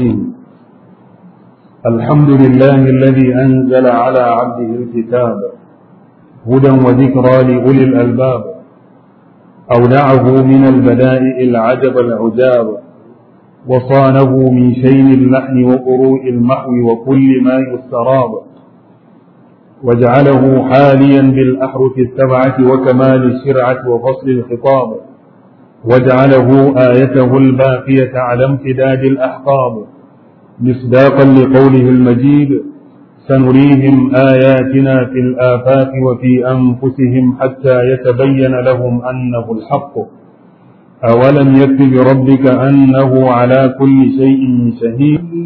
الحمد لله الذي أنزل على عبده الكتاب هدى وذكرى لأولي الألباب أودعه من البدائع العجب العجاب وصانه من شين اللحن وقروء المحو وكل ما يستراب وجعله حاليا بالأحرف السبعة وكمال الشرعة وفصل الخطاب وجعله آيته الباقية على امتداد الأحقاب مصداقا لقوله المجيد سنريهم آياتنا في الآفاق وفي أنفسهم حتى يتبين لهم أنه الحق أولم يكف بربك أنه على كل شيء شهيد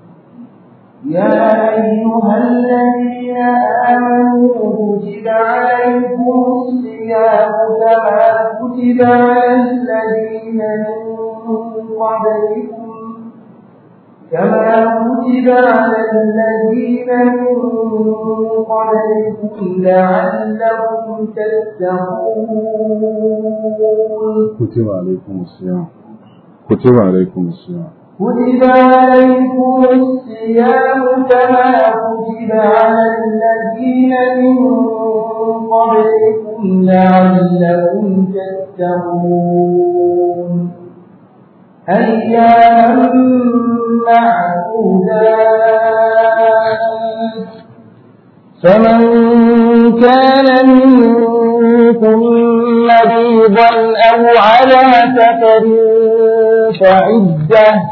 يا أيها الذين آمنوا كتب عليكم الصيام كما كتب على الذين من قبلكم كما كتب على الذين من قبلكم لعلكم تتقون كتب عليكم الصيام كتب عليكم الصيام كتب عليكم الصيام كما كتب على الذين من قبلكم لعلكم تتقون أياما معدودات فمن كان منكم مريضا أو على سفر فعدة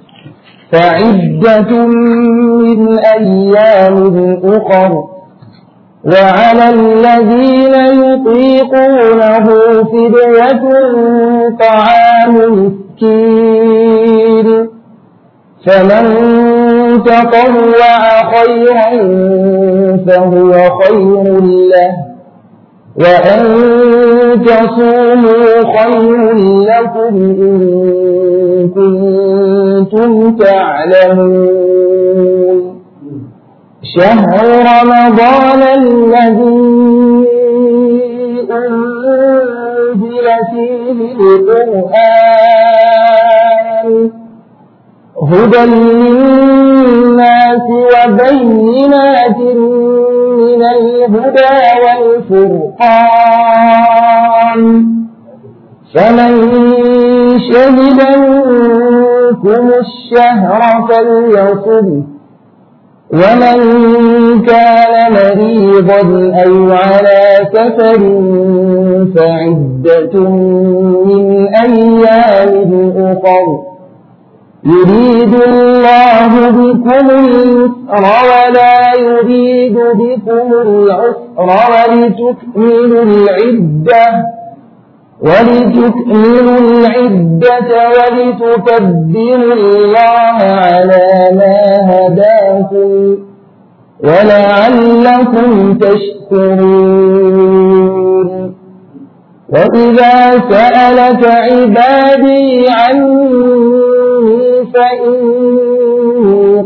فعدة من أيام أخر وعلى الذين يطيقونه فدية طعام مسكين فمن تطوع خيرا فهو خير له وأن تصوموا خير لكم إن كنتم تعلمون شهر رمضان الذي أنزل فيه القرآن هدى للناس وبينات من الهدى والفرقان فمن شهد منكم الشهر فليصم ومن كان مريضا أو على سفر فعدة من أيام أخر يريد الله بكم اليسر ولا يريد بكم العسر ولتكملوا العدة ولتكملوا العدة ولتكبروا الله على ما هداكم ولعلكم تشكرون وإذا سألك عبادي عني فإني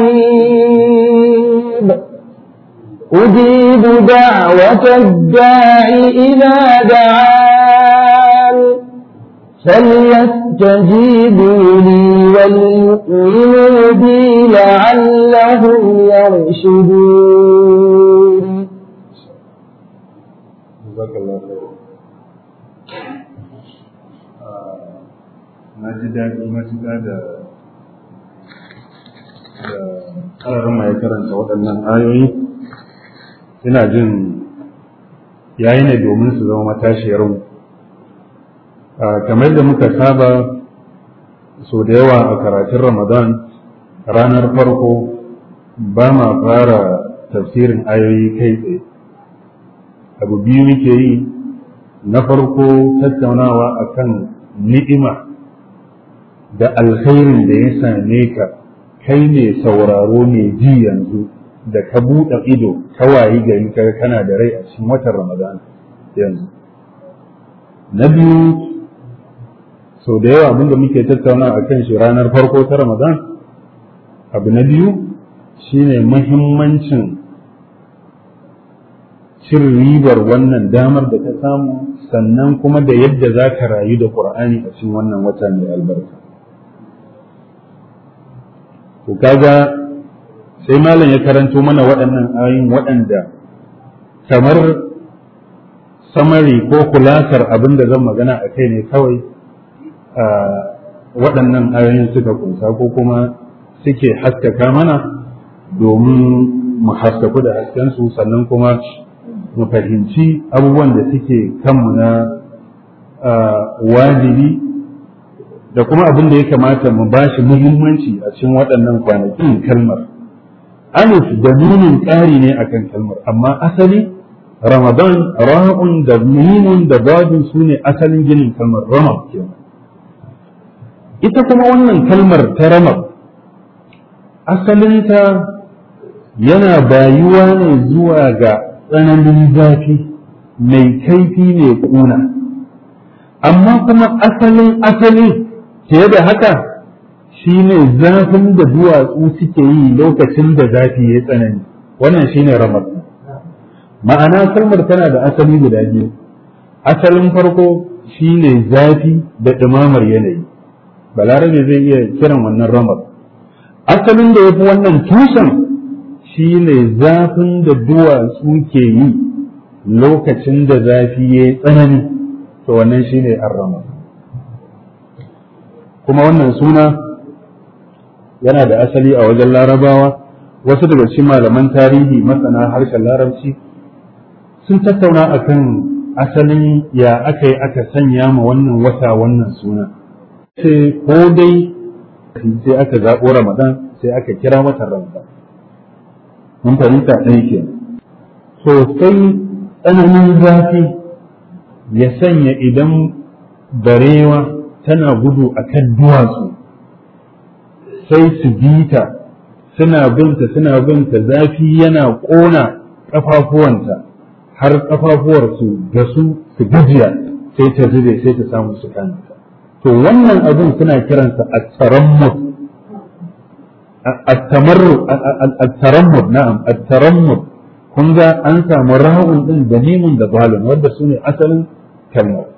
قريب أجيب دعوة الداع إذا دعان فليستجيبوا لي وليؤمنوا بي لعلهم يرشدون جزاك الله خير na ji daɗi matuƙa da da ƙararin mai karanta waɗannan ayoyi ina jin yayi ne domin su zama matashiyar mu kamar da muka saba so da yawa a karatun ramadan ranar farko ba ma fara tafsirin ayoyi kai tsaye abu biyu muke yi na farko tattaunawa akan ni'ima da alkhairin da ya same ka kai ne sauraro mai ji yanzu da ka buɗe ido ka wayi gari ka kana da rai a cikin watan ramadan yanzu na biyu sau da yawa abinda muke tattauna a kan shi ranar farko ta ramadan abu na biyu shine mahimmancin cin ribar wannan damar da ta samu sannan kuma da yadda za ka rayu da ƙur'ani a cikin wannan wata mai albarka to kaga sai malam ya karanto mana waɗannan ayoyin waɗanda kamar samari ko kulasar abin da zan magana a kai ne kawai waɗannan ayoyin suka kunsa ko kuma suke haskaka mana domin mu haskaku da haskensu sannan kuma mu fahimci abubuwan da suke kanmu na wajibi da kuma abin da ya kamata mu ba shi muhimmanci a cikin waɗannan kwanakin kalmar alif da nunin ƙari ne akan kalmar amma asali ramadan ra'un da mimun da badun su ne asalin ginin kalmar ramab kenan ita kuma wannan kalmar ta ramab asalinta yana bayuwa ne zuwa ga tsananin zafi mai kaifi mai kuna amma kuma asalin asali fiye da haka shine zafin da duwatsu suke yi lokacin da zafi ya tsanani wannan shine ramar ma'ana kalmar tana da asali guda biyu asalin farko shine zafi da ɗumamar yanayi balarabe zai iya kiran wannan ramar asalin da ya fi wannan tushen shine zafin da duwatsu ke yi lokacin da zafi ya yi tsanani to wannan shine arrama kuma wannan suna yana da asali a wajen larabawa wasu daga cikin malaman tarihi masana harshen larabci sun tattauna akan asalin ya aka yi aka sanya ma wannan wata wannan suna sai ko dai sai aka zaɓo ramadan sai aka kira watan ramadan mun fahimta ɗaya ke sosai tsananin zafi ya sanya idan barewa tana gudu a kan duwatsu sai su bita suna binta suna binta zafi yana ƙona ƙafafuwanta har ƙafafuwarsu da su su gajiya sai ta zube sai ta samu su kanta to wannan abin suna kiransa a tsarammut الترمد نعم الترمد kun ga an samu ra'un din da mimun da balun wanda su ne asalin kalmar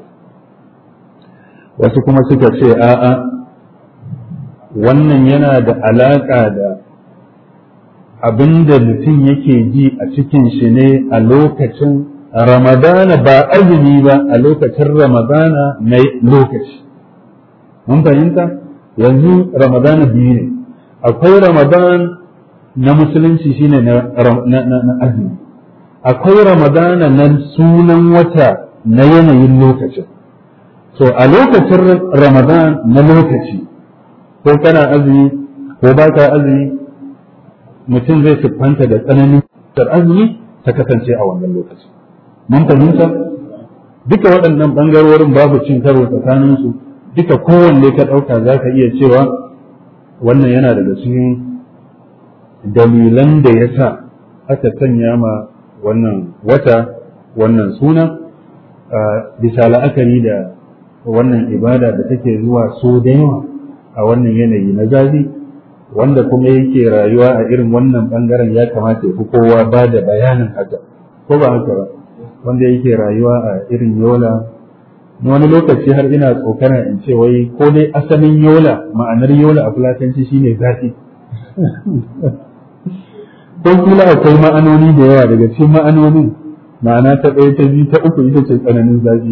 wasu kuma suka ce a'a wannan yana da alaƙa da abinda mutum yake ji a cikin shi ne a lokacin ramadana ba azumi ba a lokacin ramadana na lokaci mun fahimta yanzu ramadana biyu ne akwai ramadan na musulunci shine na azumi akwai ramadana na sunan wata na yanayin lokacin so a lokacin ramadan na lokaci ko kana azumi ko ba ka azumi mutum zai siffanta da tsananin azumi ta kasance a wannan lokaci mun fahimta duka waɗannan ɓangarorin babu cin karo tsakaninsu duka kowanne ka ɗauka za ka iya cewa wannan yana daga cikin dalilan da ya sa aka sanya ma wannan wata wannan suna bisa la'akari da wannan ibada da take zuwa so da yawa a wannan yanayi na zafi wanda kuma yake rayuwa a irin wannan bangaren ya kamata ya fi kowa ba da bayanin haka ko ba haka ba wanda yake rayuwa a irin yola wani lokaci har ina tsokana in ce wai ko dai asalin yola ma'anar yola a fulatanci shine zafi ko kila akwai ma'anoni da yawa daga cikin ma'anonin ma'ana ta ɗaya ta biyu ta uku ita ce tsananin zafi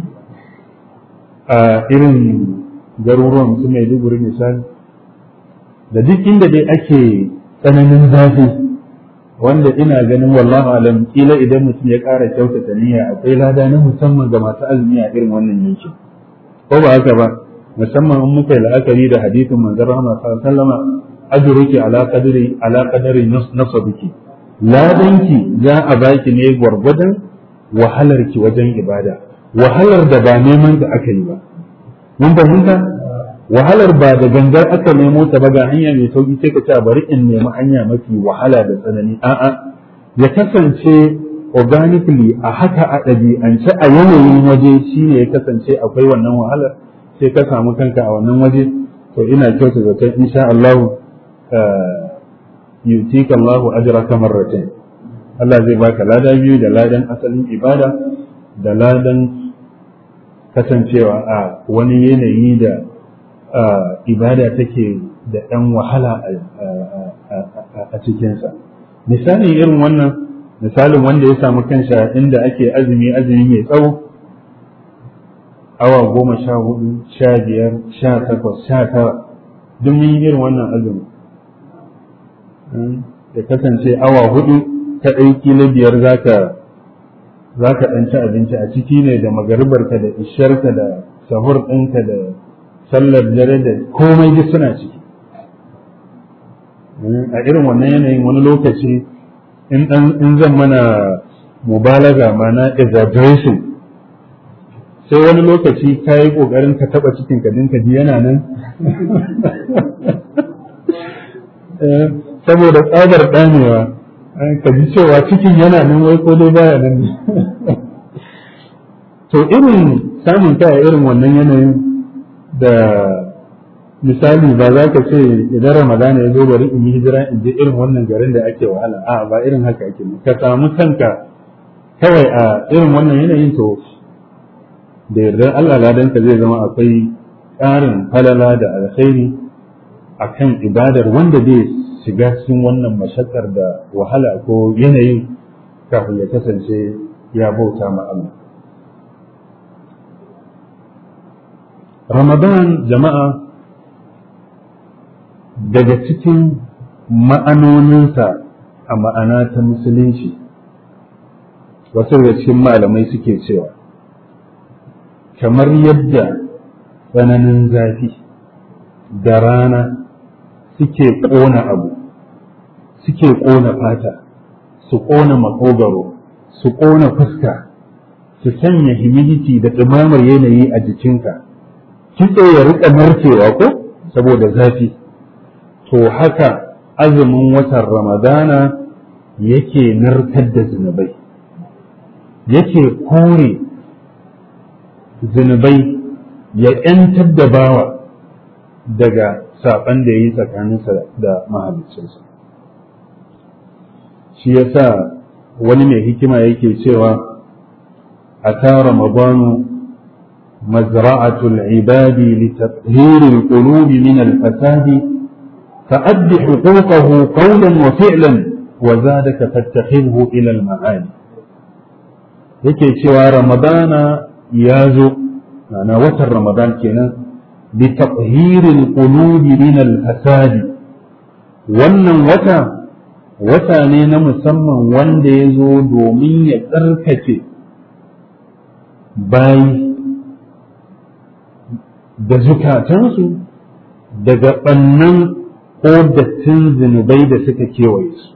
a irin garuruwan su mai duguri misali da duk inda dai ake tsananin zafi wanda ina ganin wallahu alam kila idan mutum ya ƙara kyautata niyya akwai lada na musamman ga masu azumi a irin wannan yankin ko ba haka ba musamman in muka yi la'akari da hadisin manzon rahama sallallahu alaihi wasallam ajruki ala qadri ala qadri nasabiki ladanki za a baki ne gwargwadon wahalarki wajen ibada wahalar da ba neman da aka yi ba mun fahimta wahalar ba da gangar aka nemo ta ba ga hanya mai sauki sai ka ce bari in nemi hanya mafi wahala da tsanani a'a ya kasance organically a haka a ɗabi'ance a yanayin waje shine ya kasance akwai wannan wahalar sai ka samu kanka a wannan waje to ina kyauta zaton insha Allah yutika Allah ajraka marratayn Allah zai baka lada biyu da ladan asalin ibada da ladan kasancewa a wani yanayi da ibada take da ɗan wahala a cikinsa misali irin wannan misalin wanda ya samu kansa inda ake azumi azumi mai tsawo awa goma sha hudu sha biyar sha takwas sha tara duk mun yi irin wannan azumi ya kasance awa hudu ta ɗauki na biyar zaka za ka ɗan ci abinci a ciki ne da magaribarka da isharka da sahur ɗinka da sallar dare da komai duk suna ciki a irin wannan yanayin wani lokaci in zan mana mubalaga mana exaggeration sai wani lokaci ka yi ƙoƙarin ka taɓa cikin ka dinka ji yana nan saboda tsabar ɗanewa ka ji cewa cikin yana nan wai ko dai baya nan ne to irin samun ta irin wannan yanayin da misali ba za ka ce idan ramadana ya zo bari in yi hijira in je irin wannan garin da ake wahala a ba irin haka ake ka samu kanka kawai a irin wannan yanayin to da yardar Allah ladanka zai zama akwai ƙarin falala da alkhairi akan ibadar wanda zai shiga cikin wannan mashakar da wahala ko yanayin kafin ya kasance ya bauta ma Allah Ramadan jama'a daga cikin ma'anoninsa a ma'ana ta musulunci wasu daga cikin malamai suke cewa kamar yadda tsananin zafi da rana suke ƙona abu suke ƙona fata su ƙona makogaro su ƙona fuska su sanya humidity da ɗumamar yanayi a jikinka kitse ya riƙa narkewa ko saboda zafi to haka azumin watan ramadana yake narkar da zunubai yake kore zunubai ya ‘yantar da bawa daga saɓan da ya yi tsakaninsa da mahaliccinsa shi yasa wani mai hikima yake cewa a ta ramadanu mazra'atul ibadi litathhiril qulubi min al-fasadi فأد حقوقه قولا وفعلا وزادك فاتخذه إلى المعاني yake cewa ramadana ya zo na watan ramadan kenan bi taqhiril qulubi min al fasadi wannan wata wata ne na musamman wanda ya zo domin ya tsarkake bayi da zukatansu daga ɓannan ko dattin zunubai da suka kewaye su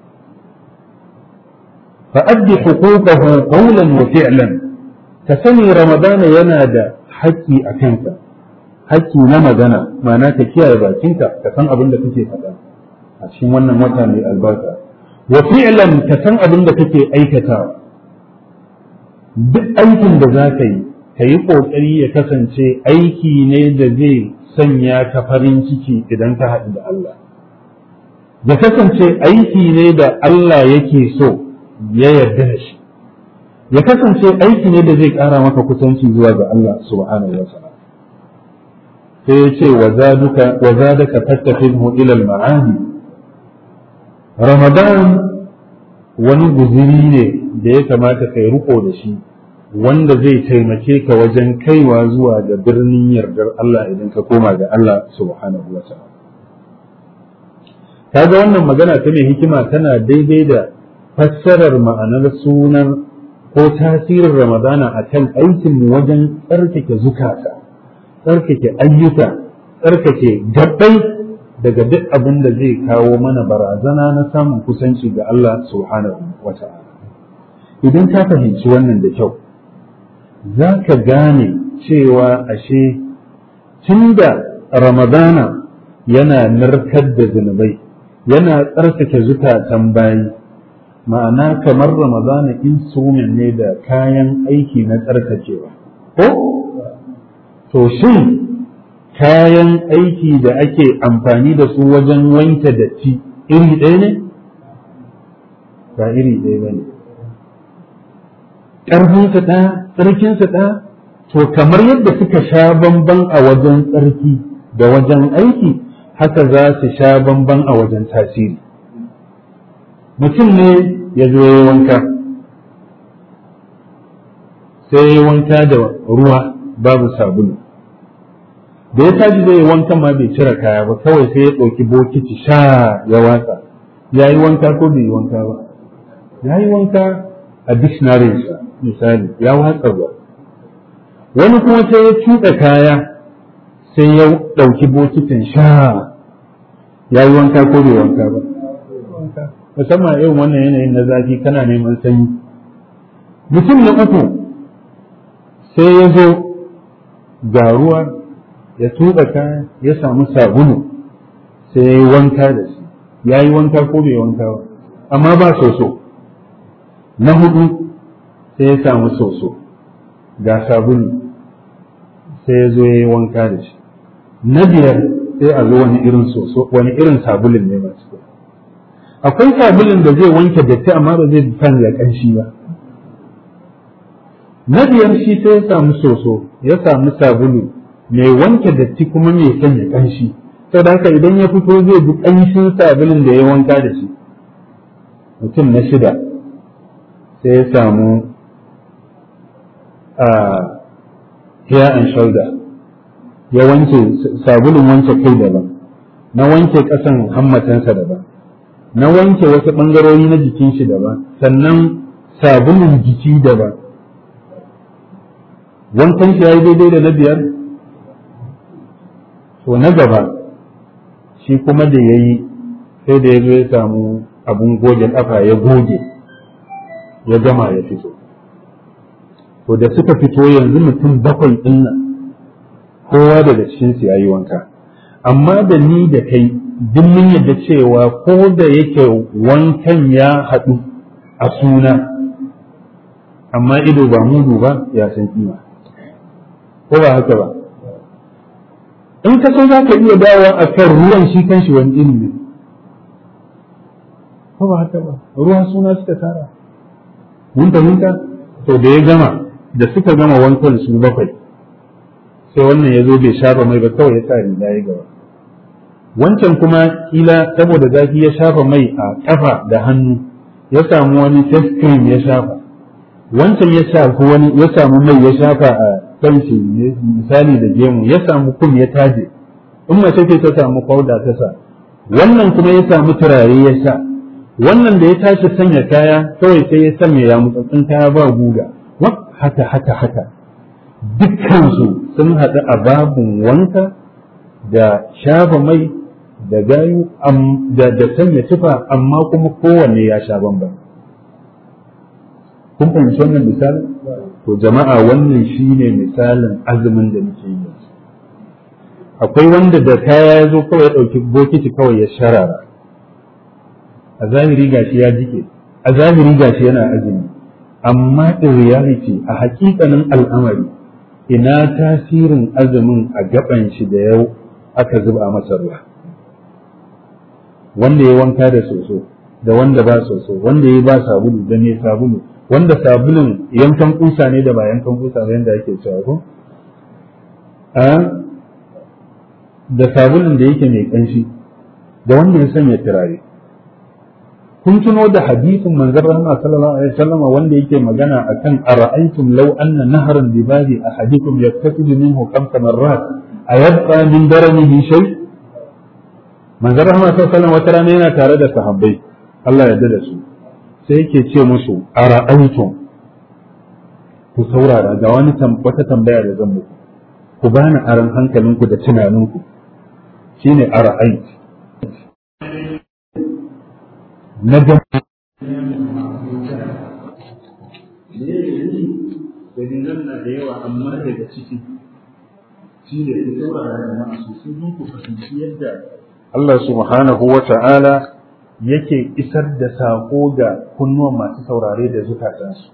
fa'addi huquqahu qawlan wa fi'lan ka sani ramadana yana da haƙƙi a kanka haƙƙi na magana ma'ana ka kiyaye bakinka ka san abin da kake faɗa a cikin wannan wata mai albarka wa fi'lan ka san abin da kake aikatawa duk aikin da za ka yi ka yi ƙoƙari ya kasance aiki ne da zai sanya ka farin ciki idan ka haɗu da Allah. Ya kasance aiki ne da Allah yake so ya yarda da shi. Ya kasance aiki ne da zai ƙara maka kusanci zuwa ga Allah subhanahu wa ta'ala. Sai ya ce wa zadaka tattafinhu ilal ma'ani. Ramadan wani guziri ne da ya kamata kai riko da shi wanda zai taimake ka wajen kaiwa zuwa ga birnin yardar Allah idan ka koma ga Allah subhanahu wa ta'ala kaga wannan magana ta mai hikima tana daidai da fassarar ma'anar sunan ko tasirin ramadana a kan aikin wajen tsarkake zukata tsarkake ayyuka tsarkake gabbai daga duk abin da zai kawo mana barazana na samun kusanci ga Allah subhanahu wa ta'ala idan ka fahimci wannan da kyau za ka gane cewa ashe tunda ramadana yana narkar da zunubai yana tsarkake zukatan bayi ma'ana kamar ramadana instrument ne da kayan aiki na tsarkakewa ko to shin kayan aiki da ake amfani da su wajen wanke datti iri ɗaya ne ba iri ɗaya ba ne ƙarfinsa ɗaya tsarkinsa ɗaya to kamar yadda suka sha bamban a wajen tsarki da wajen aiki haka za su sha bamban a wajen tasiri mutum ne ya zo ya wanka sai ya wanka da ruwa babu sabulu da ya tashi zai wanka ma bai cire kaya ba kawai sai ya ɗauki bokiti sha ya watsa ya yi wanka ko bai yi wanka ba ya yi wanka a dictionary misali ya watsa ruwa wani kuma sai ya tuɗa kaya sai ya ɗauki bokitin sha ya yi wanka ko bai wanka ba musamman irin wannan yanayin na zafi kana neman sanyi mutum na uku sai ya zo ga ruwa ya tuba kaya ya samu sabulu sai ya yi wanka da shi ya yi wanka ko bai wanka ba amma ba soso na hudu sai ya samu soso ga sabulu sai ya zo ya yi wanka da shi na biyar sai a zo wani irin soso wani irin sabulun ne masu kyau akwai sabulun da zai wanke datti amma ba zai canza kanshi ba na biyar shi sai ya samu soso ya samu sabulu mai wanke datti kuma mai sanya kanshi saboda haka idan ya fito zai bi kanshin sabulun da ya wanka da shi mutum na shida sai ya samu a hair and shoulder ya wanke sabulun wanke kai daban na wanke ƙasan hammatansa daban na wanke wasu ɓangarori na jikin shi daban sannan sabulun jiki daban wankan shi ya yi daidai da na biyar to na gaba shi kuma da ya yi sai da ya zo ya samu abun goge ƙafa ya goge ya gama ya fito to da suka fito yanzu mutum bakwai ɗin nan kowa daga cikinsu ya yi wanka amma da ni da kai duk mun yadda cewa ko da yake wankan ya haɗu a suna amma ido ba mudu ba ya san kima ko ba haka ba in ka so za ka iya dawowa a kan ruwan shi kan shi wani ilimi ko ba haka ba ruwan suna suka tara mun fahimta to da ya gama da suka gama wankan su bakwai sai wannan ya zo bai shafa mai ba kawai ya sa riga ya gaba wancan kuma kila saboda zafi ya shafa mai a kafa da hannu ya samu wani face cream ya shafa wancan ya shafi wani ya samu mai ya shafa a kanshi misali da gemu ya samu kum ya taje in mace ce ta samu powder ta sa wannan kuma ya samu turare ya sha wannan da ya tashi sanya kaya kawai sai ya sanya ya mutsatsin kaya ba guga haka haka haka dukkansu sun haɗu a babin wanka da shafa mai da gayu da sanya tufa amma kuma kowanne ya sha bamban kun fahimci wannan misali to jama'a wannan shine misalin azumin da muke yi akwai wanda da kaya ya zo kawai ya ɗauki bokiti kawai ya sharara a zahiri gashi ya jike a zahiri gashi yana azumi amma in reality a hakikanin al'amari ina tasirin azumin a gaban shi da yau aka zuba masa ruwa wanda ya wanka da soso da wanda ba soso wanda ya ba sabulu da mai sabulu wanda sabulun yankan kusa ne da ba yankan kusa ba yanda ake cewa ko a da sabulun da yake mai kanshi da wanda ya sanya turare kun tuno da hadisin manzon rahma sallallahu alaihi wasallam wanda yake magana akan ara'aytum law anna nahran bi babi ahadikum yaktasibu minhu khamsa marrat ayabqa min daranihi shay manzon rahma sallallahu alaihi wasallam wata rana yana tare da sahabbai Allah ya da su sai yake ce musu ara'aytum ku saurara ga wani wata tambaya da zan muku ku bani aran hankalinku da tunaninku shine ara'ayt na dalilan na da yawa amma daga ciki shi ne ku saurara jama'a sosai don ku fahimci yadda Allah subhanahu wa ta'ala yake isar da saƙo ga kunnuwan masu saurare da zukatansu.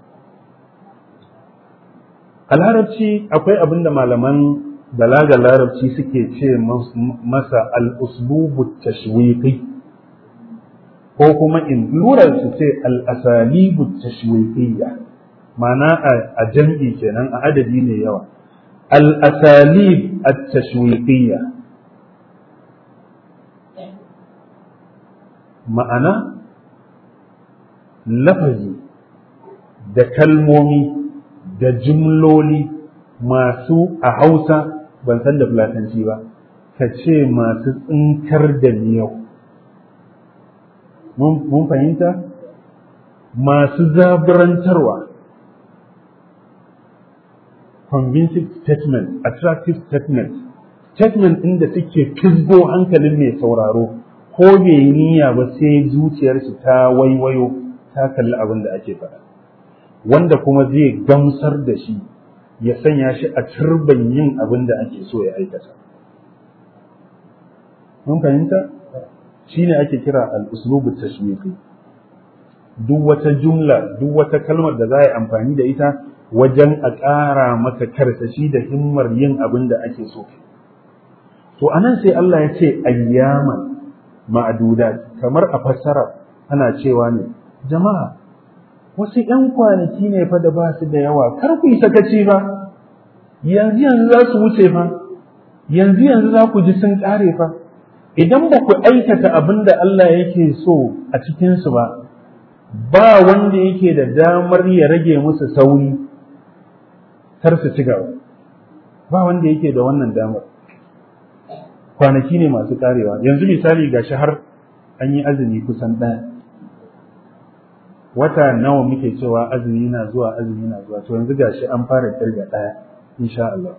A larabci akwai abin da malaman balaga larabci suke ce masa al-uslubu tashwiqi ko kuma in lurar su ce al-asalibu tashwiqiyya ma'ana a jam'i kenan a adadi ne yawa al-asalib at-tashwiqiyya ma'ana lafazi da kalmomi da jimloli masu a hausa ban san da fulatanci ba ka ce masu tsinkar da miyau mun fahimta masu zaburantarwa convincing statement attractive statement statement ɗin da suke fisgo hankalin mai sauraro ko bai yi niyya ba sai zuciyarsu ta waiwayo ta kalli abin da ake faɗa wanda kuma zai gamsar da shi ya sanya shi a turban yin abin da ake so ya aikata mun fahimta shi ne ake kira al-uslubu tashwiqi duk wata jumla duk wata kalmar da za a yi amfani da ita wajen a ƙara maka karsashi da himmar yin abin da ake so to anan sai Allah ya ce ayyaman ma'adudat kamar a fassara ana cewa ne jama'a wasu ‘yan kwanaki ne fa da ba su da yawa kar ku yi sakaci ba yanzu yanzu za su wuce fa yanzu yanzu za ku ji sun ƙare fa idan ba ku aikata abin da Allah yake so a cikinsu ba ba wanda yake da damar ya rage musu sauri kar su ci gaba ba wanda yake da wannan damar kwanaki ne masu karewa yanzu misali ga har an yi azumi kusan ɗaya wata nawa muke cewa azumi na zuwa azumi na zuwa to yanzu gashi an fara kirga ɗaya insha Allah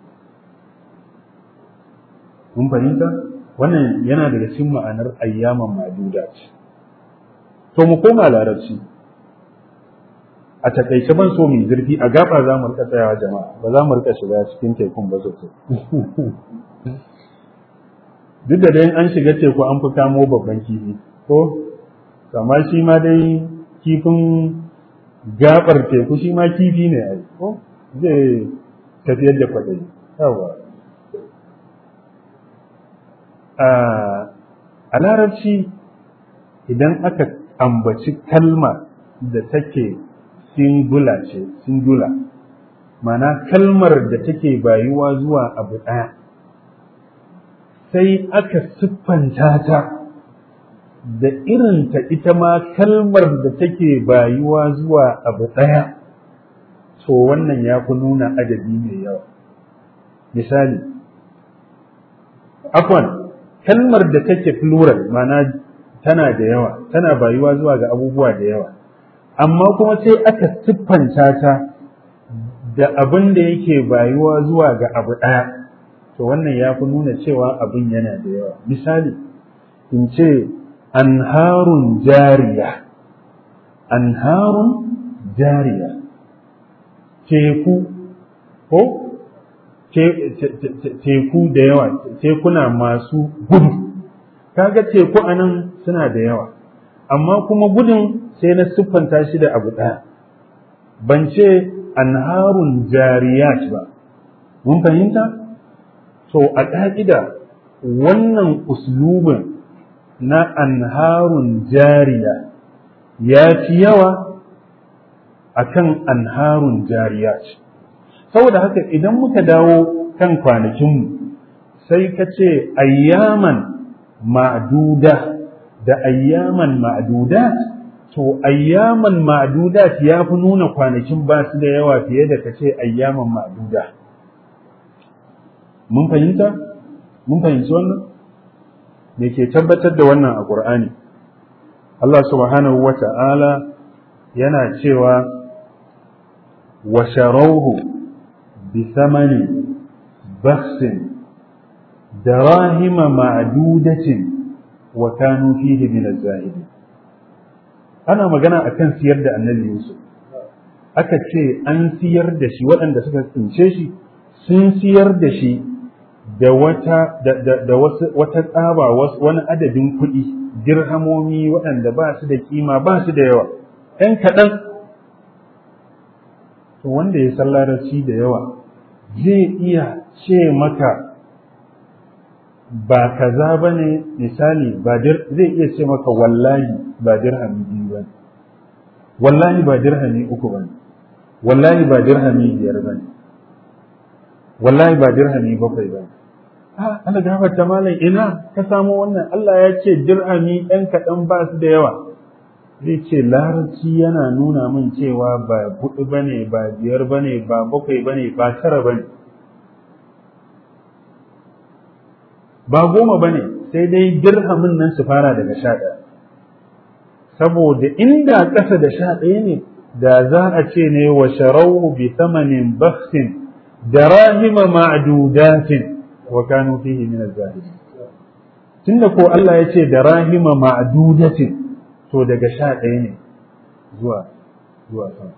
mun fahimta wannan yana daga cikin ma'anar ayyaman maduda ce to mu koma larabci a takaice ban so mu zurfi a gaba za mu rika tsayawa jama'a ba za mu rika shiga cikin tekun ba sosai duk da dai an shiga teku an fi kamo babban kifi ko kama shi ma dai kifin gabar teku shi ma kifi ne ai ko zai tafiyar da kwaɗayi yawa a larabci idan aka ambaci kalma da take singular ce singular mana kalmar da take bayuwa zuwa abu ɗaya sai aka siffanta ta da irinta ita ma kalmar da take bayuwa zuwa abu ɗaya to wannan ya fi nuna adadi mai yawa misali afwan kalmar da take plural mana tana da yawa tana bayuwa zuwa ga abubuwa da yawa amma kuma sai aka siffanta ta da abin da yake bayuwa zuwa ga abu ɗaya to wannan ya fi nuna cewa abin yana da yawa misali in ce anharun jariya anharun jariya teku ko teku da yawa tekuna masu gudu kaga teku anan suna da yawa amma kuma gudun sai na siffanta shi da abu ɗaya ban ce anharun jariyat ba mun fahimta to a ƙa'ida wannan uslubin na anharun jariya ya fi yawa akan anharun jariyat saboda haka idan muka dawo kan kwanakinmu sai ka ce ayyaman ma'duda da ayyaman ma'dudat to ayyaman ma'dudat ya fi nuna kwanakin ba su da yawa fiye da ka ce ayyaman ma'duda mun fahimta mun fahimci wannan me ke tabbatar da wannan a Qur'ani Allah subhanahu wa ta'ala yana cewa wa sharawhu بثمن بخس دراهم معدودة وكانوا فيه من الزاهدين أنا مجانا أكن سير دا النبي يوسف aka ce an siyar da shi waɗanda suka tsince shi sun siyar da shi da wata da wata tsaba wani adadin kuɗi dirhamomi waɗanda ba su da kima ba su da yawa ɗan kaɗan to wanda ya san larabci da yawa zai iya ce maka ba kaza ba ne misali zai iya ce maka wallahi ba dirhami biyu ba wallahi ba dirhami uku ba wallahi ba dirhami biyar ba wallahi ba dirhami bakwai ba ha Allah gafarta malam ina ka samu wannan Allah ya ce dirhami ɗan kaɗan ba su da yawa zai ce larabci yana nuna min cewa ba hudu bane ba biyar bane ba bakwai bane ba tara bane ba goma bane sai dai dirhamin nan su fara daga sha ɗaya saboda inda ƙasa da sha ɗaya ne da za a ce ne wa sharau bi thamanin bakhsin darahima ma'dudatin wa kanu fihi min az-zahidin tunda ko Allah ya ce darahima ma'dudatin to daga sha ɗaya ne zuwa zuwa sama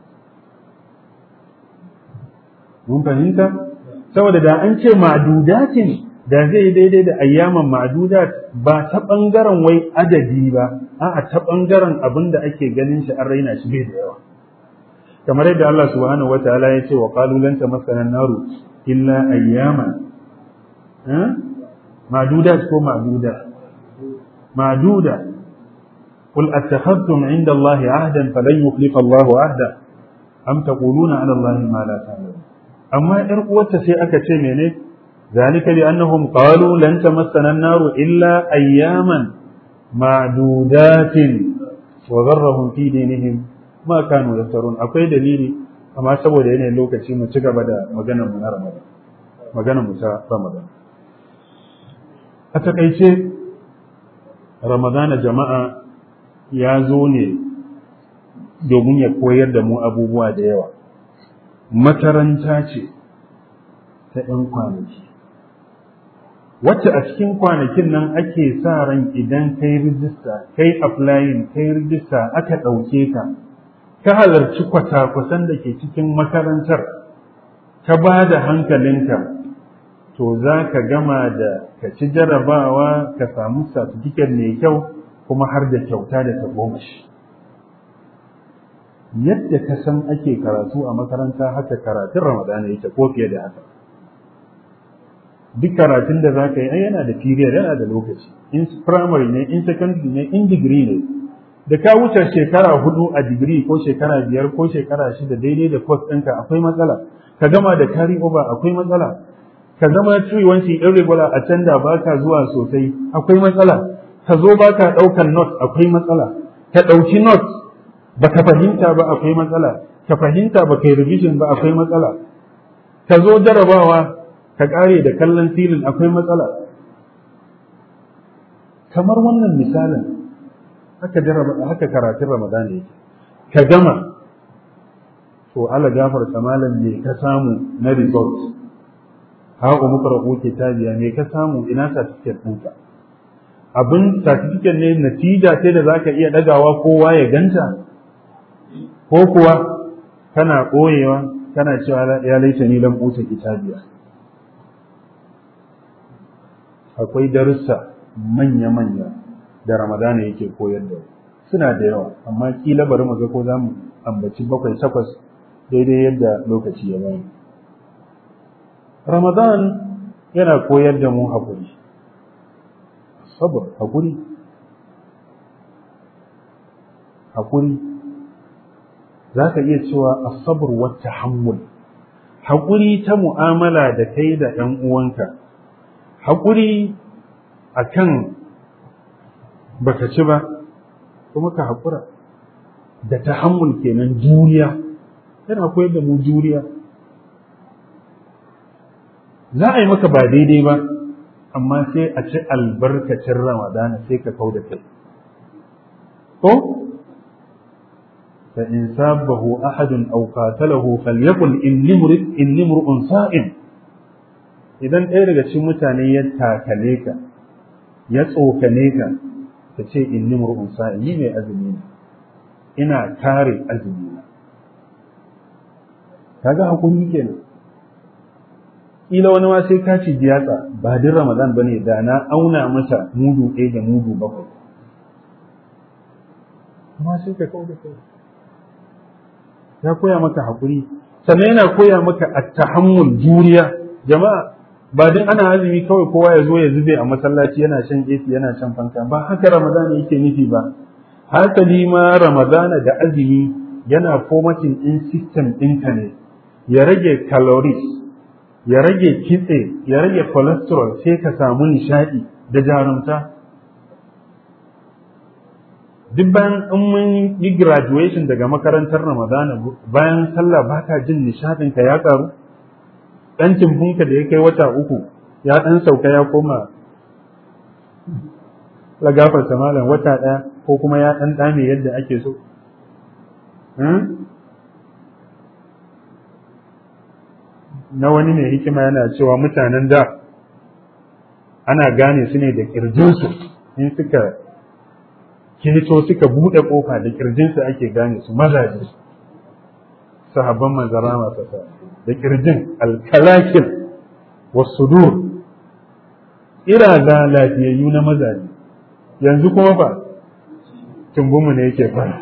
mun fahimta saboda da an ce ma'dudatin da zai daidai da ayyaman ma'dudat ba ta ɓangaren wai adadi ba a'a ta ɓangaren abin da ake ganin shi an raina shi bai da yawa kamar yadda Allah subhanahu wa ta'ala ya ce wa qalu lan tamassana naru illa ayyaman ma'dudat ko ma'duda ma'duda قل أتخذتم عند الله عهدا فلن يخلف الله عهدا أم تقولون على الله ما لا تعلمون أما إرقوة سيئة تشميني ذلك لأنهم قالوا لن تمسنا النار إلا أياما معدودات وغرهم في دينهم ما كانوا يفترون أقول دليلي أما سوى ديني لوكا شيء متشكى بدا مغانا من رمضان مغانا مسا رمضان أتقيتي رمضان جماعة ya zo ne domin ya koyar da mu abubuwa da yawa makaranta ce ta ‘yan kwanaki wacce a cikin kwanakin nan ake sa ran idan kai rijista kai applying kai rijista aka ɗauke ka ka halarci kwata-kwasan da ke cikin makarantar ka ba da hankalinka to za ka gama da ka ci jarabawa ka samu satifiket mai kyau kuma har da kyauta da ta goma shi yadda ka san ake karatu a makaranta haka karatun ramadana yake ko fiye da haka duk karatun da za ka yi yana da period yana da lokaci in primary ne in secondary ne in degree ne da ka wuce shekara hudu a digiri ko shekara biyar ko shekara shida daidai da course ɗinka akwai matsala ka gama da carry over akwai matsala ka zama ciwonci irregular a can da baka zuwa sosai akwai matsala ka zo ba ka ɗaukar not akwai matsala ka ɗauki not ba ka fahimta ba akwai matsala ka fahimta ba ka yi revision ba akwai matsala ka zo jarabawa ka ƙare da kallon filin akwai matsala kamar wannan misalin haka haka karatun ramadan yake ka gama to ala gafarta malam me ka samu na result hawa muka rabu kitabiya me ka samu ina certificate ɗinka abin certificate ne natija ce da zaka iya dagawa kowa ya ganta ko kuwa kana koyewa kana cewa ya laita ni lam uta kitabiya akwai darussa manya-manya da ramadana yake koyar da suna da yawa amma kila bari mu ga ko za mu ambaci bakwai takwas daidai yadda lokaci ya bayan ramadan yana koyar da mu haƙuri sabr hakuri hakuri za ka iya cewa asabar wata hammul hakuri ta mu'amala da kai da ɗan uwanka hakuri a kan baka ci ba kuma ka haƙura da tahammul kenan juriya yana koyar da mu juriya za a yi maka ba daidai ba amma sai a ci albarkacin ramadana sai ka kau da kai ko fa in sabahu ahadun aw qatalahu falyaqul inni murid inni mur'un sa'im idan ɗaya daga cikin mutane ya takale ka ya tsokane ka ka ce inni mur'un sa'im ni mai azumi ne ina kare azumi na kaga hakuri kenan kila wani ma sai ka ci jiyatsa ba din Ramadan bane da na auna masa mudu ɗaya da mudu bakwai amma sai ka kawo da kai ya koya maka haƙuri sannan yana koya maka at-tahammul juriya jama'a ba din ana azumi kawai kowa ya zo ya zube a masallaci yana shan AC yana shan fanka ba haka Ramadan yake nufi ba hasali ma Ramadana da azumi yana formatting in system ɗinka ne ya rage calories ya rage kitse ya rage cholesterol sai ka samu nishadi da jarumta duk bayan in mun yi graduation daga makarantar ramadana bayan sallah baka jin nishadin ka ya karu dan timbunka da ya kai wata uku ya dan sauka ya koma lagafar malam wata ɗaya ko kuma ya ɗan ɗame yadda ake so na wani mai hikima yana cewa mutanen da ana gane su ne da ƙirjinsu in suka keto suka buɗe ƙofa da ƙirjinsu ake gane su mazaje sahabban manzara masu sa da ƙirjin alkalakil wasu dur iraza lafiyayyu na mazaje yanzu kuma fa tumbunmu ne yake fara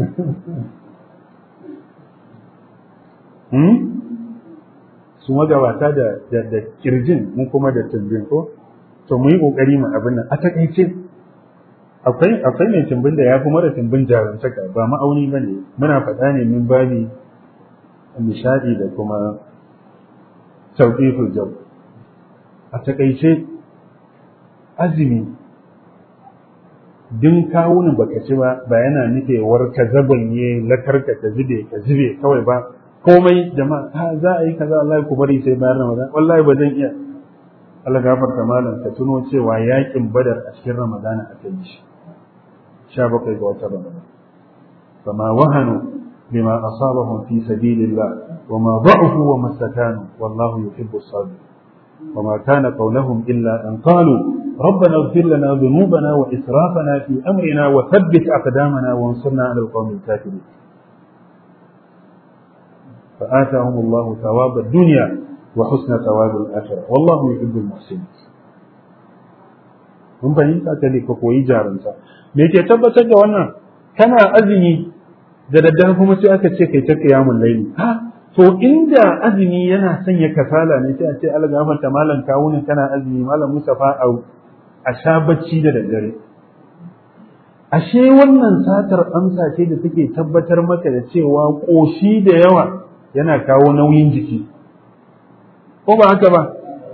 su magabata da da kirjin mu kuma da tumbin ko to mu yi kokari mu abin nan a takaice akwai akwai mai tumbin da ya fi mara tumbin jarumtaka ba ma'auni ba ne muna faɗa ne min babi nishadi da kuma sauƙi jau a takaice azumi din kawunin baka ci ba ba yana nufewar ka zabanye lakarka ka zube ka zube kawai ba komai jama'a ha za a yi kaza Allah ku bari sai bayan Ramadan wallahi ba zan iya Allah gafarta malam ka tuno cewa yakin Badar a cikin Ramadan aka yi shi 17 ga watan Ramadan fama wahanu bima asabahum fi sabilillah wama da'ufu wa mastakanu wallahu yuhibbu as-sabirin وما كان قولهم إلا أن قالوا ربنا اغفر لنا ذنوبنا وإسرافنا في أمرنا وثبت أقدامنا وانصرنا على القوم الكافرين فآتاهم الله ثواب الدنيا وحسن ثواب الآخرة والله يحب المحسنين mun fahimta ta ne ka koyi jarumta me ke tabbatar da wannan kana azumi da daddare kuma sai aka ce kai ta qiyamul layli ha to inda azumi yana sanya kasala ne sai a ce Allah gafarta malam kawunin kana azumi malam Mustafa a sha bacci da daddare ashe wannan satar amsa ce da take tabbatar maka da cewa koshi da yawa yana kawo nauyin jiki ko ba haka ba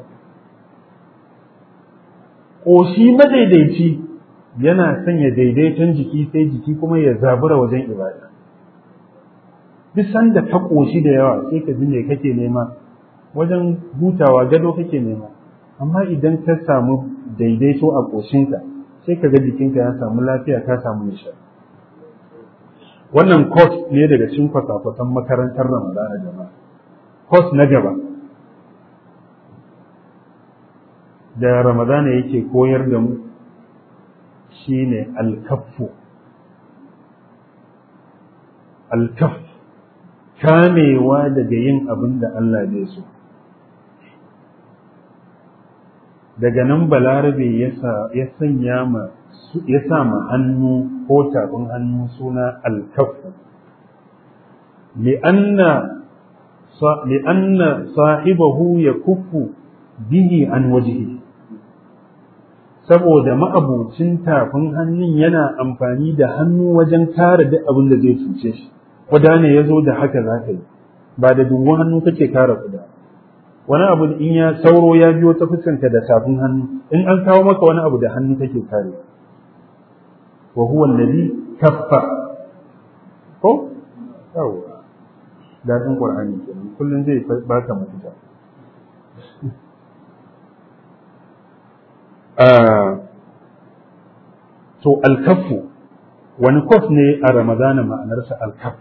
koshi madaidaici yana sanya daidaiton jiki sai jiki kuma ya zabura wajen ibada duk sanda ka ƙoshi da yawa sai ka ji me kake nema wajen hutawa gado kake nema amma idan ka samu daidaito a ƙoshinka sai ka ga jikinka ya samu lafiya ka samu nishadi wannan course ne daga cikin kwasa-kwasan makarantar ramadana jama'a course na gaba da ramadana yake koyar da mu shine alkaffu alkaffu kamewa daga yin abin da Allah zai so. Daga nan balarabe ya sanya ma ya sa ma hannu ko tafin hannu suna alkafu. li'anna sahibahu ya kufu bihi an wajihi saboda ma'abucin tafin hannun yana amfani da hannu wajen kare duk abin da zai cuce shi kuda ne ya zo da haka za ka yi ba da dubu hannu kake kare kuda wani abu in ya sauro ya biyo ta fuskanka da tafin hannu in an kawo maka wani abu da hannu kake kare wa huwa alladhi kaffa ko yawa dadin qur'ani kenan kullun zai baka mafita to alkafu wani kof ne a ramadana ma'anarsa alkaf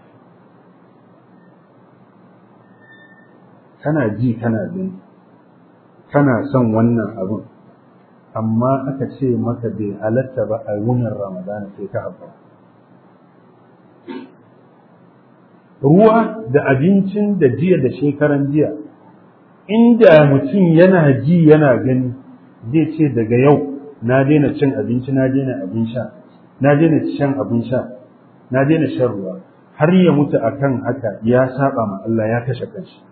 kana ji kana gani kana son wannan abun amma aka ce maka bai halatta ba a wunin ramadana sai ka haɓa ruwa da abincin da jiya da shekaran jiya inda mutum yana ji yana gani zai ce daga yau na daina cin abinci na daina abin sha na daina shan abin sha na daina shan ruwa har ya mutu akan haka ya saba ma Allah ya kashe kanshi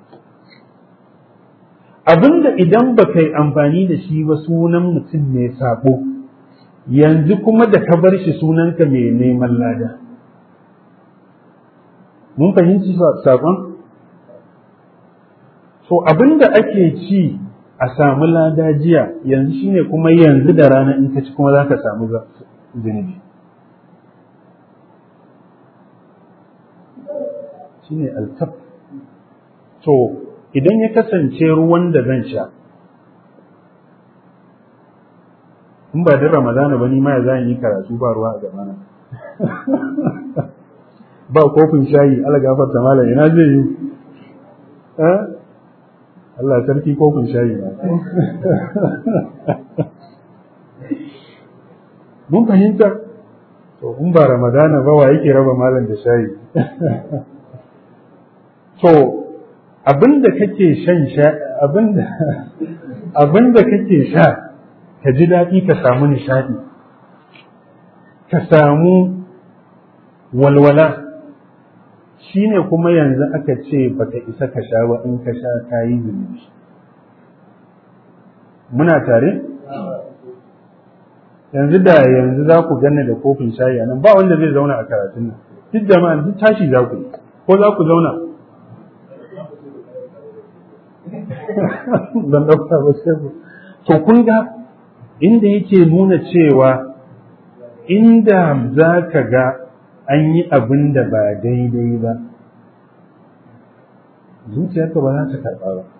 abinda idan ba kai amfani da shi ba sunan mutum mai sabo yanzu kuma da ka bar shi sunanka mai neman lada mun fahimci sakon to abin da ake ci a samu lada jiya yanzu shine kuma yanzu da rana in ka ci kuma za ka samu zunubi shine alkaf to idan ya kasance ruwan da zan sha in ba din ramadana ba ni ma ya zan yi karatu ba ruwa a gabana ba kofin shayi ala gafarta malam ina zai yi Allah sarki kofin shayi na mun fahimta to in ba ramadana ba wa yake raba malam da shayi to abinda kake shan sha abinda abinda kake sha ka ji daɗi ka samu nishaɗi ka samu walwala shi ne kuma yanzu aka ce baka isa ka sha ba in ka sha ka yi zunubi muna tare yanzu da yanzu za ku ganni da kofin shayi a nan ba wanda zai zauna a karatun nan duk jama'a duk tashi za ku yi ko za ku zauna ban ɗauka ba sai ku to kun ga inda yake nuna cewa inda za ka ga an yi abin da ba daidai ba zuciyarka ba za ta karɓa ba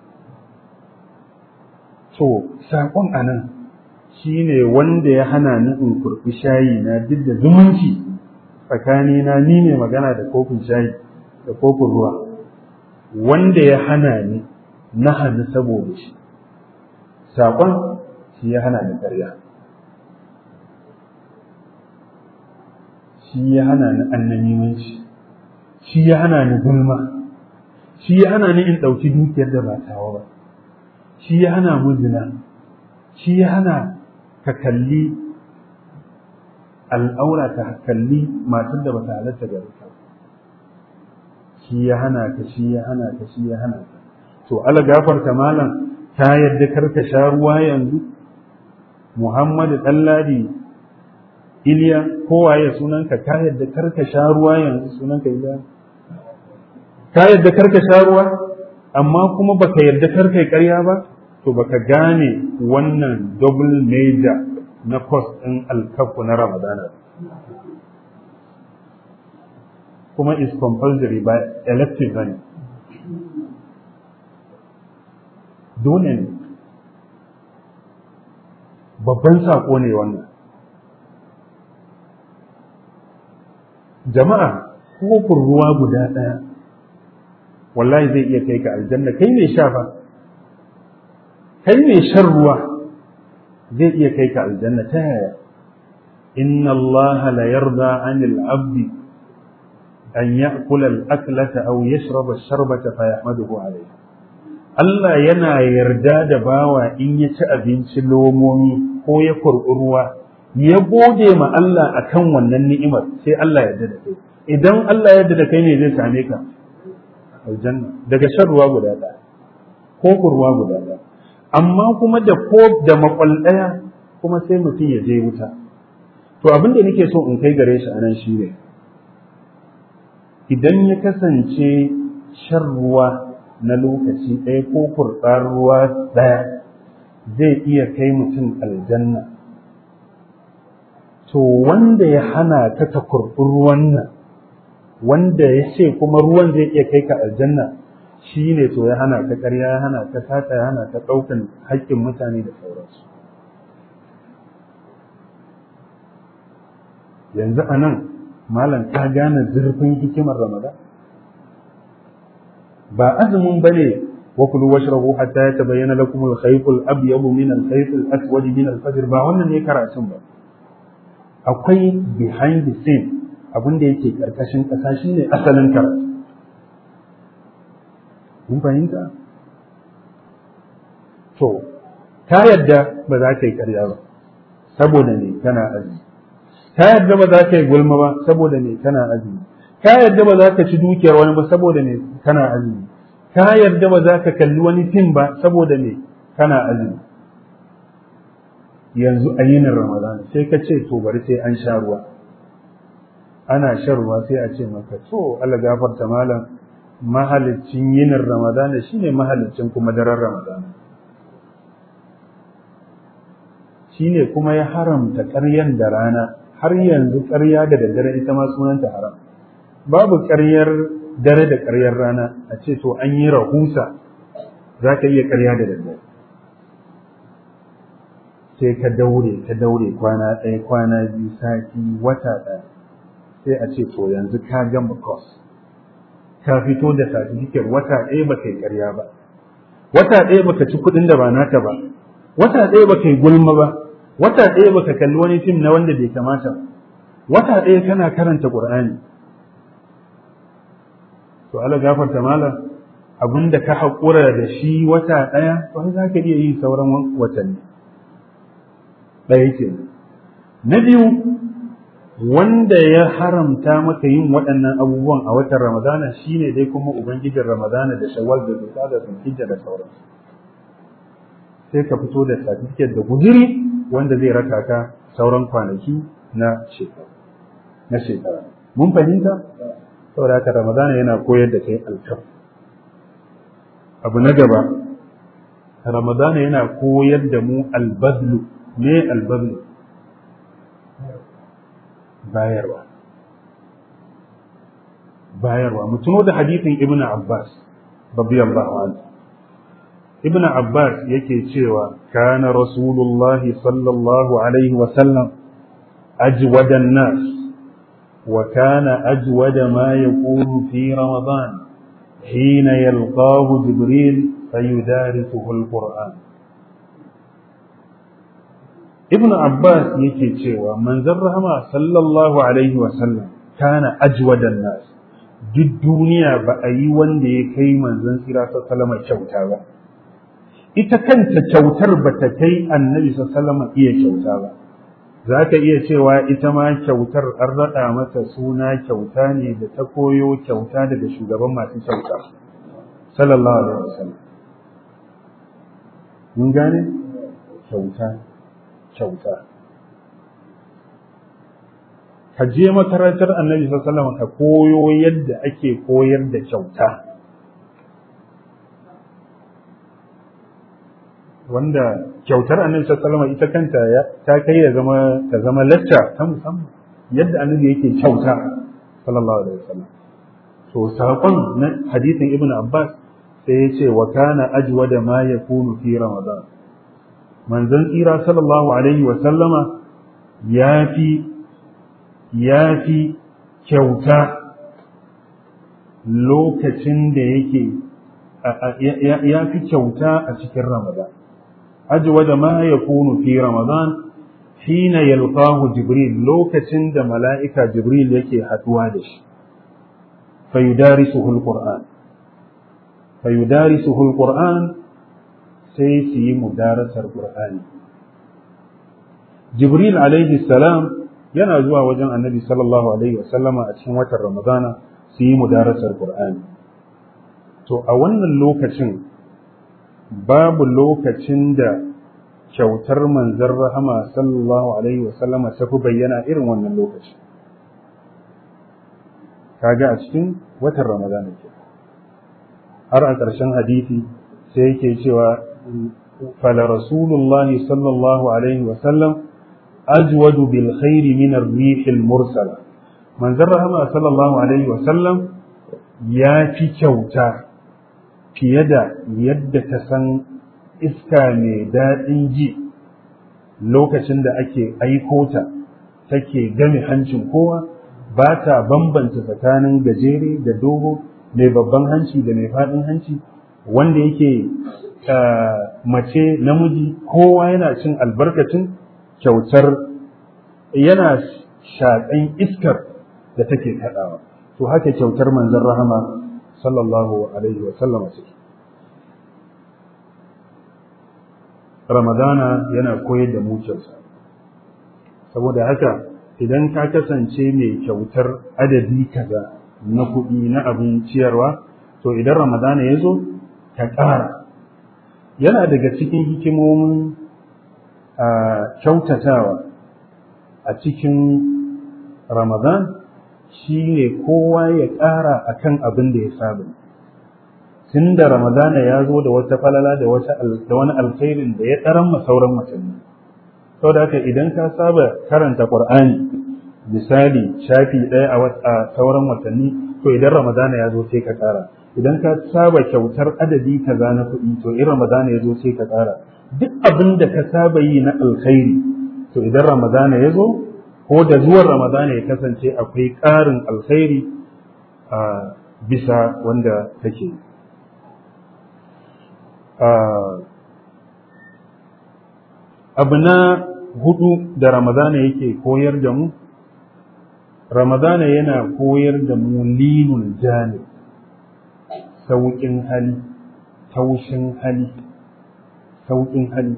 to saƙon a nan shi ne wanda ya hana ni in kurɓi shayi na duk da zumunci tsakanina ni ne magana da kofin shayi da kofin ruwa wanda ya hana ni na hannu saboda shi saƙon shi ya hana ni ƙarya shi ya hana ni annamimanci shi ya hana ni gulma shi ya hana ni in ɗauki dukiyar da ba tawa ba shi ya hana mu zina shi ya hana ka kalli al'aura ka kalli matar da bata halatta ga ka shi ya hana ka shi ya hana ka shi ya hana ka to ala gafarta malam ta yadda karka sha ruwa yanzu Muhammadu Ɗanladi Iliya kowaye sunanka ka yadda karka sha ruwa yanzu sunanka Iliya ka yadda karka sha ruwa amma kuma baka yadda karka ƙarya ba to baka gane wannan double major na course ɗin alkafu na Ramadana kuma is compulsory by elective bane dole ne babban saƙo ne wannan jama'a kofin ruwa guda ɗaya wallahi zai iya kai ka aljanna kai mai sha fa kai mai shan ruwa zai iya kai ka aljanna ta yaya inna Allah la yarda anil abdi an ya'kula al-aklata aw yashraba ash-sharbata fa yahmaduhu alayha Allah yana yarda da bawa in ya ci abinci lomomi ko ya kurɓi ruwa ya gode ma Allah akan wannan ni'imar sai Allah yarda da kai idan Allah yarda da kai ne zai same ka aljanna daga shan ruwa guda ɗaya ko ruwa guda ɗaya amma kuma da ko da makwal ɗaya kuma sai mutum ya je wuta to abin da nake so in kai gare shi anan shi ne idan ya kasance shan ruwa na lokaci ɗaya ko kurɓar ruwa ɗaya zai iya kai mutum aljanna to wanda ya hana ka ta kurɓi ruwan nan wanda ya ce kuma ruwan zai iya kai ka aljanna shi ne to ya hana ka ƙarya ya hana ka sata ya hana ka ɗaukan haƙƙin mutane da sauransu yanzu a nan malam ka gane zurfin hikimar ramadan ba azumin ba ne wa kulu washrabu hatta yatabayyana lakum al-khayt al-abyad min al-khayt al-aswad min al-fajr ba wannan ne karatun ba akwai behind the scene abin da yake karkashin kasa shine asalin karatu mun fahimta to ka yadda ba za ka yi karya ba saboda ne kana azumi ka yadda ba za ka yi gulma ba saboda ne kana azumi ka yadda ba za ka ci dukiyar wani ba saboda ne kana azumi ka yarda ba za ka kalli wani fim ba saboda ne kana azumi yanzu a yinin ramadana sai ka ce to bari sai an sha ruwa ana shan ruwa sai a ce maka to Allah gafarta malam mahalicin yinin ramadana shine mahalicin kuma daren ramadana shine kuma ya haramta ƙaryan da rana har yanzu ƙarya da daddare ita ma sunanta haram babu ƙaryar dare da ƙaryar rana a ce to an yi rahusa za ka iya ƙarya da daddare sai ka daure ka daure kwana ɗaya kwana biyu sati wata ɗaya sai a ce to yanzu ka gama course ka fito da certificate wata ɗaya ba kai ƙarya ba wata ɗaya baka ci kuɗin da ba naka ba wata ɗaya ba kai gulma ba wata ɗaya baka kalli wani fim na wanda bai kamata ba wata ɗaya kana karanta ƙur'ani to Allah gafarta malam abinda ka haƙura da shi wata ɗaya to za ka iya yi sauran watanni ɗaya ke na biyu wanda ya haramta maka yin waɗannan abubuwan a watan ramadana shine dai kuma ubangijin ramadana da shawwal da zuka da zulhijja da sauransu sai ka fito da certificate da guduri wanda zai raka ka sauran kwanaki na shekara na shekara mun fahimta saboda haka ramadana yana koyar da kai alkaf abu na gaba ramadana yana koyar da mu albadlu me albadlu bayarwa bayarwa mu tuno da hadithin ibnu abbas radiyallahu anhu ibn abbas yake cewa kana rasulullah sallallahu alaihi wa sallam ajwada an-nas wa kana ajwada ma yakunu fi ramadan hina yalqahu jibril fayudarisuhu al-qur'an ibn abbas yake cewa manzon rahama sallallahu alaihi wa sallam kana ajwada an-nas duk duniya ba a yi wanda ya kai manzon tsira sallallahu kyauta ba ita kanta kyautar ba ta kai annabi sallama iya kyauta ba za ka iya cewa ita ma kyautar an raɗa mata suna kyauta ne da ta koyo kyauta daga shugaban masu kyauta sallallahu alaihi wasallam mun gane kyauta kyauta ka je makarantar annabi sallallahu ka koyo yadda ake koyar da kyauta wanda kyautar annabi sallallahu alaihi ita kanta ta kai ya zama ta zama lacca ta musamman yadda annabi yake kyauta sallallahu alaihi wasallam to sakon na hadisin ibnu abbas sai ya ce wa kana ajwada ma yakunu fi ramadan manzon tsira sallallahu alaihi wasallama ya fi ya fi kyauta lokacin da yake ya fi kyauta a cikin ramadan أجود ما يكون في رمضان حين يلقاه جبريل لوكة دا ملائكة جبريل يكي حتوادش فيدارسه القرآن فيدارسه القرآن سيسي مدارس القرآن جبريل عليه السلام yana zuwa wajen annabi sallallahu alaihi wasallama a cikin watan ramadana su yi mudarasar qur'ani to a wannan lokacin babu lokacin da kyautar manzon rahama sallallahu alaihi wasallama ta fi bayyana irin wannan lokaci kaga a cikin watan ramadana ke har a ƙarshen hadisi sai yake cewa fala rasulullahi sallallahu alaihi wasallam ajwadu bil khairi min ar-rih al-mursala manzon rahama sallallahu alaihi wasallam ya fi kyauta fiye da yadda ta san iska mai daɗin ji lokacin da ake aiko ta take game hancin kowa ba ta bambanta tsakanin gajere da dogo mai babban hanci da mai faɗin hanci wanda yake mace namiji kowa yana cin albarkacin kyautar yana shaƙan iskar da take kaɗawa to haka kyautar manzon rahama sallallahu alaihi wa sallam ciki ramadana yana koyar da mu kyauta saboda haka idan ka kasance mai kyautar adadi kaza na kuɗi na abin ciyarwa to idan ramadana ya zo ka ƙara yana daga cikin hikimomin kyautatawa a cikin ramadan shi ne kowa ya ƙara a kan abin da ya saba tun da ramadana ya zo da wata falala da wani alkhairin da ya ɗaran sauran watanni sau da haka idan ka saba karanta ƙur'ani misali shafi ɗaya a sauran watanni to idan ramadana ya zo sai ka ƙara idan ka saba kyautar adadi kaza na kuɗi to in ramadana ya zo sai ka ƙara duk abin da ka saba yi na alkhairi to idan ramadana ya zo ko da zuwan ramadana ya kasance akwai ƙarin alkhairi a bisa wanda take abu na hudu da ramadana yake koyar da mu ramadana yana koyar da mu linul janib sauƙin hali taushin hali sauƙin hali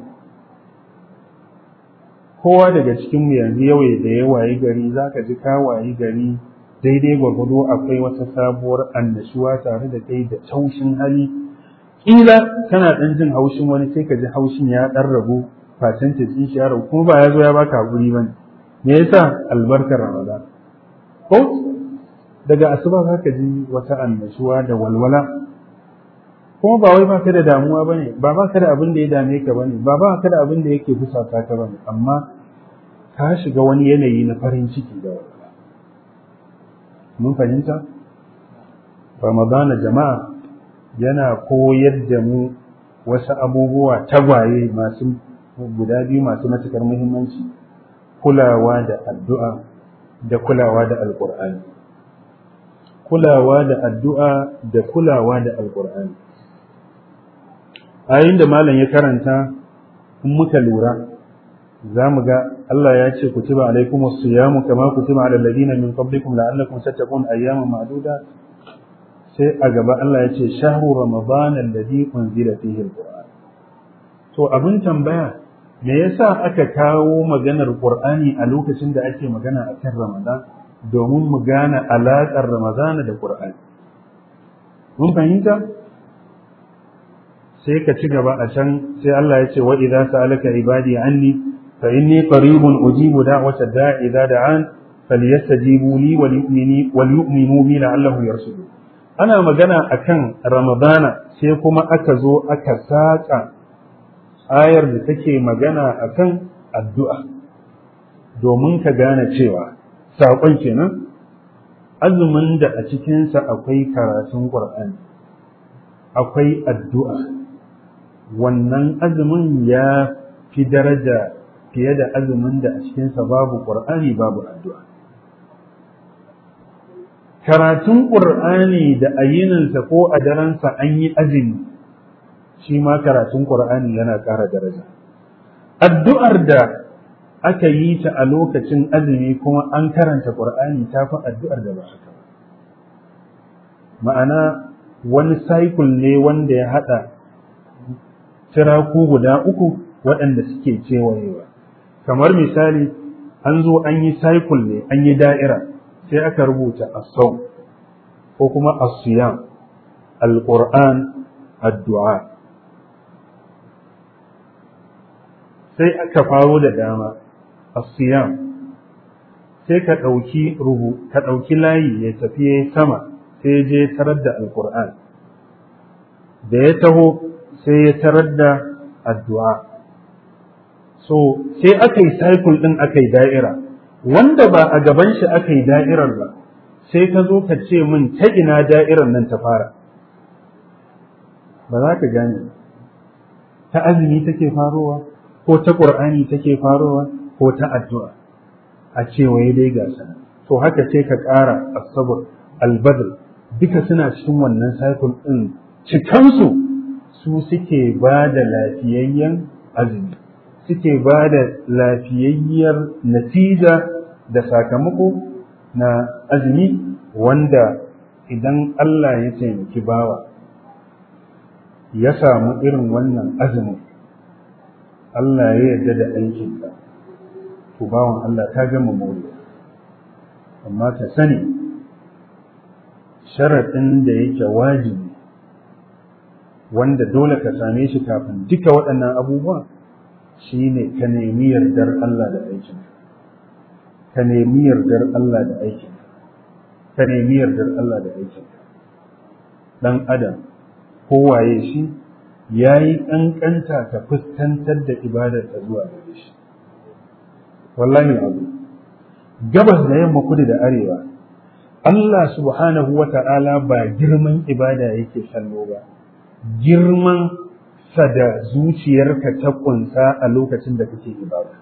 kowa daga cikinmu yanzu yawai da ya wayi gari za ka ji ka wayi gari daidai gwagwado akwai wata sabuwar annashuwa tare da kai da taushin hali ƙila kana ɗan jin haushin wani sai ka ji haushin ya ɗan ragu facen ta shi ya ragu kuma ba ya zo ya baka haƙuri ba ne me yasa albarkar ramadan ko daga asuba za ka ji wata annashuwa da walwala kuma ba wai baka da damuwa bane ba baka da abin da ya dame ka bane ba baka da abin da yake fusata ka bane amma ka shiga wani yanayi na farin ciki da walwala mun fahimta ramadana jama'a yana koyar da mu wasu abubuwa tagwaye masu guda biyu masu matukar muhimmanci kulawa da addu'a da kulawa da alƙur'ani kulawa da addu'a da kulawa da alƙur'ani ayin da malam ya karanta in muka lura za mu ga Allah ya ce kutiba alaikum as-siyamu kama kutiba ala alladhina min qablikum la'allakum tattaqun ayyaman ma'duda sai a gaba Allah ya ce shahru ramadan alladhi unzila fihi al-qur'an to abin tambaya me yasa aka kawo maganar qur'ani a lokacin da ake magana akan ramadan domin mu gane alaƙar ramadan da qur'ani mun fahimta sai ka ci gaba a can sai Allah ya ce wa idza sa'alaka ibadi anni fa inni qaribun ujibu da'wata da'i idza da'an falyastajibu li wal yu'minu wal yu'minu bi la'allahum yarshudun ana magana akan ramadana sai kuma aka zo aka saka ayar da take magana akan addu'a domin ka gane cewa saƙon kenan azumin da a cikinsa akwai karatun ƙur'ani akwai addu'a wannan azumin ya fi daraja fiye da azumin da a cikinsa babu ƙur'ani babu addu'a karatun ƙur'ani da ayininsa ko a daransa an yi azumi shi ma karatun ƙur'ani yana ƙara daraja addu'ar da aka yi ta a lokacin azumi kuma an karanta ƙur'ani ta fi addu'ar da ba haka ba ma'ana wani cycle ne wanda ya haɗa tiraku guda uku waɗanda suke kewayewa kamar misali an zo an yi cycle ne an yi da'ira sai aka rubuta asau ko kuma asiyam alƙur'an addu'a sai aka faro da dama asiyam sai ka ɗauki rubu ka ɗauki layi ya tafi ya sama sai je tarar da alƙur'an da ya taho sai ya tarar da addu'a so sai aka yi cycle ɗin aka yi da'ira wanda ba a gaban shi aka yi da'irar ba sai ka zo ka ce min ta ina da'irar nan ta fara ba za ka gane ta azumi take farowa ko ta ƙur'ani take farowa ko ta addu'a a cewaye dai gasa to haka sai ka ƙara asabar albadr duka suna cikin wannan cycle ɗin cikansu su suke ba da lafiyayyen azumi suke ba da lafiyayyar natija da sakamako na azumi wanda idan Allah ya taimaki bawa ya samu irin wannan azumin Allah ya yarda da aikinka to bawan Allah ta gama moriya amma ka sani sharaɗin da yake wajibi wanda dole ka same shi kafin duka waɗannan abubuwa shine ka nemi yardar Allah da aikinka ka nemi yardar Allah da aikinka ka nemi yardar Allah da aikinka dan adam kowaye shi ya yi ƙanƙanta ta fuskantar da ibadar ta zuwa gare shi wallahi abu gabas da yamma kudu da arewa Allah subhanahu wa ta'ala ba girman ibada yake kallo ba girman sa da zuciyarka ta kunsa a lokacin da kake ibada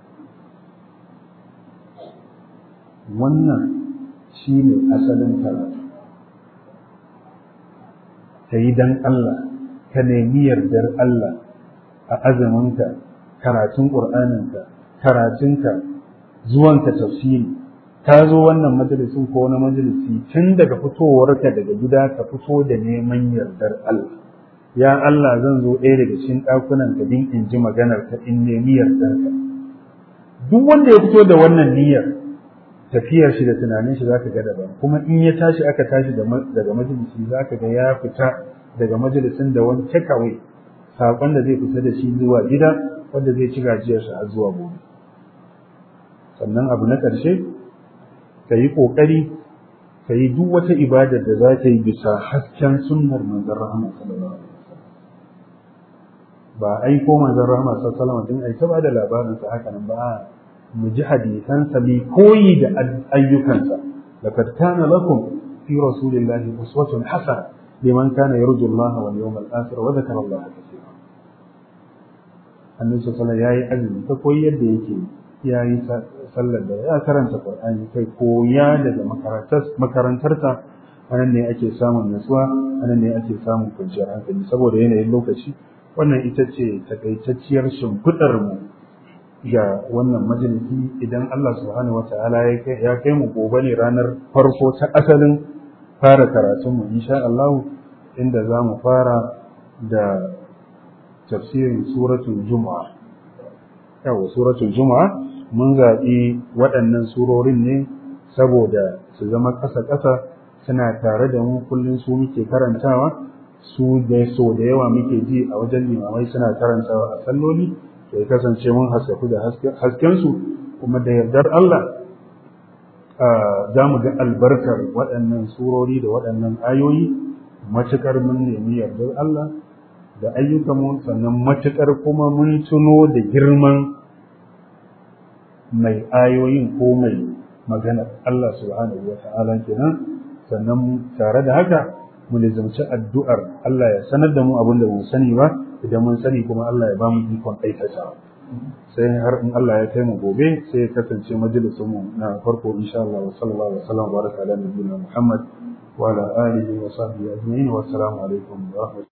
wannan shi ne asalin karatu ka yi don Allah ka nemi yardar Allah a azaminka karatun ƙur'aninka karatunka zuwanka tafsiri ka zo wannan majalisin ko wani majalisi tun daga fitowarka daga gida ka fito da neman yardar Allah ya Allah zan zo ɗaya daga cikin ɗakunan ka din in ji maganar ka in nemi yardar ka duk wanda ya fito da wannan niyyar tafiyar shi da tunanin shi zaka ga daban kuma in ya tashi aka tashi daga majalisi zaka ga ya fita daga majalisin da wani takeaway sakon da zai fita da shi zuwa gida wanda zai ci gajiyar shi har zuwa gobe sannan abu na ƙarshe ka yi ƙoƙari ka yi duk wata ibadar da za ta yi bisa hasken sunnar manzon rahama sallallahu alaihi wasallam ba aiko manzon rahama sallallahu alaihi wasallam din ai ta bada labarin sa haka nan ba mu ji hadisansa mai koyi da ayyukansa laqad kana lakum fi rasulillahi uswatun hasana liman kana yarju Allah wal yawmal akhir wa dhakara Allah kaseera annabi sallallahu alaihi yayi azumi ta koyi yadda yake yayi sallar da ya karanta Qur'ani kai koya daga makarantar makarantarsa anan ne ake samun nutsuwa anan ne ake samun kwanciyar hankali saboda yanayin lokaci wannan ita ce takaitacciyar shimfiɗar mu ga wannan majalisi idan Allah subhanahu wata'ala ya kai mu gobe ne ranar farko ta asalin fara karatun mu insha Allah inda za mu fara da tafsirin suratul juma'a yawa suratul juma'a mun zaɓi waɗannan surorin ne saboda su zama ƙasa-ƙasa suna tare da mu kullum su muke karantawa su da so da yawa muke ji a wajen limamai suna karantawa a salloli ya kasance mun haskaku da haskensu kuma da yardar Allah za mu ga albarkar waɗannan surori da waɗannan ayoyi matuƙar mun nemi yardar Allah da ayyukanmu sannan matuƙar kuma mun tuno da girman mai ayoyin ko mai maganar Allah subhanahu wa ta'ala kenan sannan tare da haka mu lizamci addu'ar Allah ya sanar da mu abin da mu sani ba idan mun sani kuma Allah ya ba mu ikon aikata sai har in Allah ya kai mu gobe sai ya kasance majalisun mu na farko insha Allah wa sallallahu alaihi wa sallam baraka ala nabiyina Muhammad wa ala alihi wa sahbihi ajma'in wa assalamu alaikum wa rahmatullahi